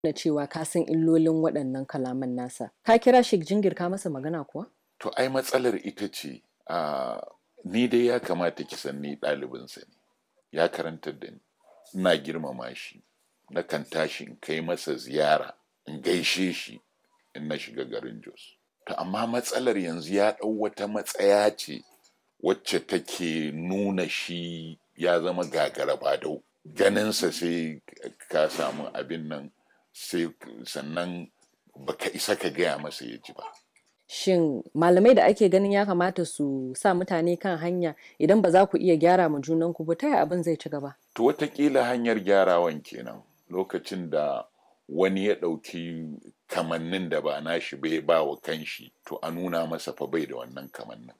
na cewa ka san illolin waɗannan kalaman nasa ka kira shi jingirka masa magana kuwa to ai matsalar ita ce a ni dai ya kamata ki san ni ɗalibinsa ne ya karantar da ni ina girmama shi na kan tashi in kai masa ziyara in gaishe shi in na shiga garin jos to amma matsalar yanzu ya ɗau wata matsaya ce wacce take nuna shi ya zama gagara badau ganinsa sai ka samu abin nan sai sannan baka isa ka gaya masa ya ji ba shin malamai da ake ganin ya kamata su sa mutane kan hanya idan ba za ku iya gyara ma junanku ba ta yaya abin zai ci gaba to watakila hanyar gyarawan kenan lokacin da wani ya ɗauki kamannin da ba nashi bai ba wa kanshi to a nuna masa fa bai da wannan kamannin